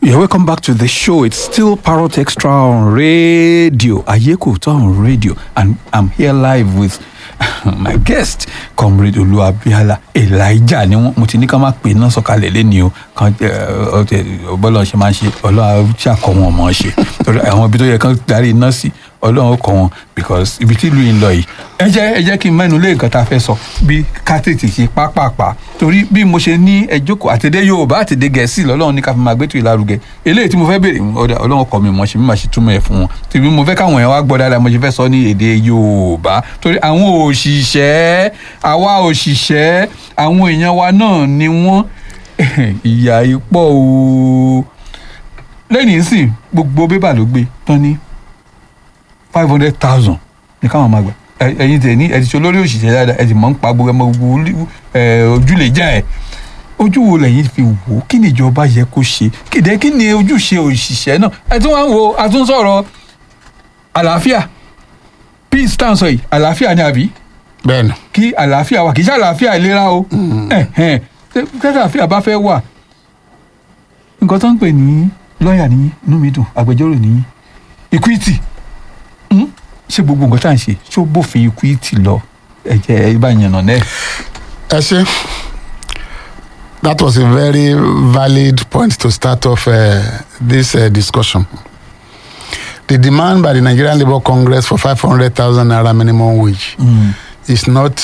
Yeah, welcome back to the show. It's still Parrot Extra on radio. Ayekuta on radio. And I'm here live with my guest, Comrade Oluwabiala Elijah. Ni wọ́n mo ti ní ká máa pè náà sọ̀kalẹ̀ lẹ́ni o. Kan bọ́lá ṣe máa ń ṣe ọlọ́run ṣàkọ́ wọn mọ̀ ọ́ ṣe. Torí àwọn ibi tó yẹ kán darí iná sí ọlọ́run kọ́ wọn because ibi tí ìlú yìí ń lọ yìí. Ẹ jẹ́ ẹ jẹ́ kí n mẹ́nu lé nǹkan tá a fẹ́ sọ bí ká tètè ṣe pápápá. Torí bí mo ṣe ní ẹjọ́kọ̀ àtẹ̀dé Yorùbá àtẹ̀dé Gẹ̀ẹ́sì lọ́lọ́run ní ká fi máa gbé tó ìlarugẹ. Eléyìí tí mo fẹ́ béèrè ọ̀dà ọlọ́run kọ́ mi mọ̀ ṣe bí màá ṣe túmọ̀ ẹ̀ fún wọn. Tèmi mo fẹ́ káwọn èèyàn wá gbọ́ dáadáa mo ṣe fẹ́ sọ ní èdè Yorùbá. Torí àwọn òṣìṣẹ́ àwa òṣìṣẹ́ àwọn èèyàn wa náà ni wọ́n ìyà ipò o lẹ́yìn sìn gbogbo bébà ló gbé tán ní five hundred thousand ní káwọn máa gbà ẹ̀yin tẹ̀ ní ẹ ti ṣe olórí òṣìṣẹ́ dáadáa ẹ ti mọ̀ ń pa gbogbo ẹmọ gbogbo ojúlé já ẹ̀ ojú wo lẹ́yìn fi wò ó kí ni ìjọba yẹ kó ṣe kéde kí ni ojúṣe òṣìṣẹ́ náà ẹ tún wá ń wo a tún sọ̀rọ̀ àlàáfíà peace tá à ń sọ yìí àlàáfíà ni àbí bẹ́ẹ̀ni kí àlàáfíà wà kì í ṣe àlàáfíà ìlera o ẹ̀hẹ̀n kí àlàáfíà bá fẹ́ wà nǹkan tó ń pè ní lọ́ọ̀yà ní inú mi dùn agbẹjọ́rò ní equity hmm? ṣé gbogbo nǹkan tá à ń ṣe ṣó bófin equity lọ ẹ̀jẹ̀ ẹ bá yànnà náà. ẹ ṣe that was a very valid point to start off uh, this uh, discussion. The demand by the Nigerian Labour Congress for 500,000 naira minimum wage Mm. is not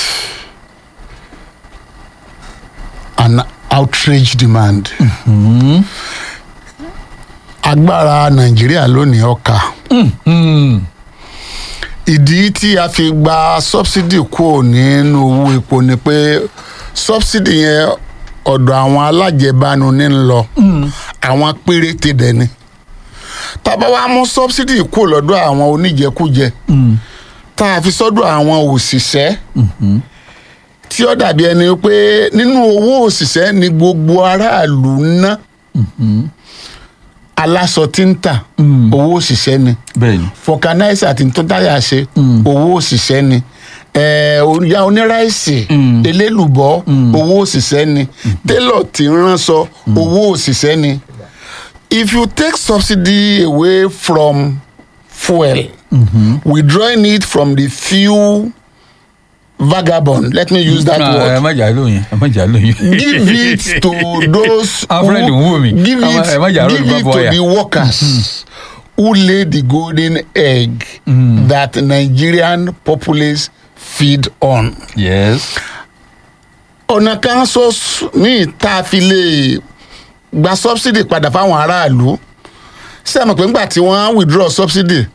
an outrage demand. Mm. Agbára Nàìjíríà lónìí ọkà. Mm. Ìdí tí a fi gba subsidy kúrò nínú owó epo ni pé subsidy yẹn ọ̀dọ̀ àwọn alájẹbánu ní ń lọ. Mm. Àwọn péréte dẹ̀ ni. Tábà wá mú subsidy kúrò lọ́dọ̀ àwọn oníjẹkújẹ Mm. tá a fi sọ́dọ̀ àwọn òṣìṣẹ́. Mhm. tí ó dàbí ẹni pé nínú owó òṣìṣẹ́ ni gbogbo aráàlú ń ná Mhm. aláṣọ tí ń tà Mm. owó òṣìṣẹ́ ni bẹ́ẹ̀ni. fọkanáísà tí ń tó táyà ṣe Mm. owó òṣìṣẹ́ ni ẹ̀ẹ́ oníyá oníráìsì Mm. elélùbọ́ Mm. owó òṣìṣẹ́ ni télọ̀ tí ń ránṣọ owó òṣìṣẹ́ ni if you take subsidy away from fuel Mhm. withdrawing it from the few vagabond let me use that Ah, word ẹ má jà lóyún ẹ má jà lóyún. give it to those Alfred Nwumi. give Ẹ má- ẹ má it jà give lóyún it bàbá to ọ̀yà. the workers who lay the golden egg Mm. that Nigerian populace feed on. yes. ọ̀nà kan ṣoṣo míì tá a fi lè gba subsidy padà fáwọn aráàlú ṣé ẹ mọ̀ pé ńgbà tí wọ́n á withdraw subsidy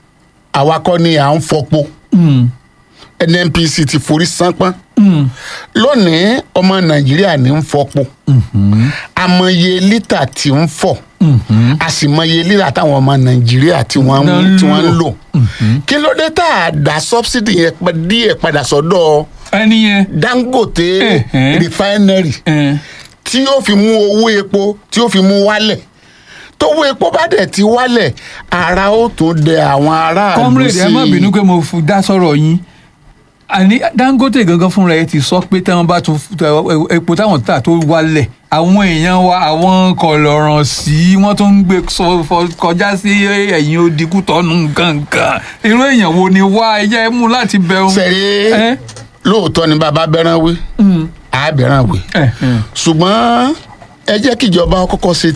àwa kọ́ ni à ń fọpo Mm. NNPC ti forí sánpọ́n Mm. lónìí ọmọ Nàìjíríà ní ń fọpo Mhm. àmọye lítà tí ń fọ̀ Mhm. a sì mọye lítà táwọn ọmọ nàìjíríà tí wọ́n Ná ń ń tí wọ́n ń lò. lò kí ló dé tá a dá subsidy yẹn pa- díẹ̀ padà sọ́dọ̀ ẹni yẹn. dangote Ẹ̀hẹ́n. refinery ẹ tí yóò fi mú owó epo tí yóò fi mú wálẹ̀ tówó epo bá dẹ̀ ti wálẹ̀ ara ó tún dẹ àwọn aráàlú comrade sí ẹ má bínú pé mo fu dá sọ̀rọ̀ yín àní dangote gangan fúnra ẹ ti sọ pé táwọn bá tún ẹ- epo táwọn tà tó wálẹ̀ àwọn èèyàn wa àwọn kọlọ̀ràn sí wọ́n tún ń gbé sọ- fọ- kọjá sí ẹ̀yìn odikú tọ́nu gangan irú èèyàn wo ni wá ẹ jẹ́ mú láti bẹ̀rù. sẹ́rí ẹ lóòótọ́ ni bàbá bẹ́ràn wí Mm. àá bẹ́ràn wí ẹ ẹ. ṣùgbọ́n ẹ jẹ́ kíjọba kọ́kọ́ ṣe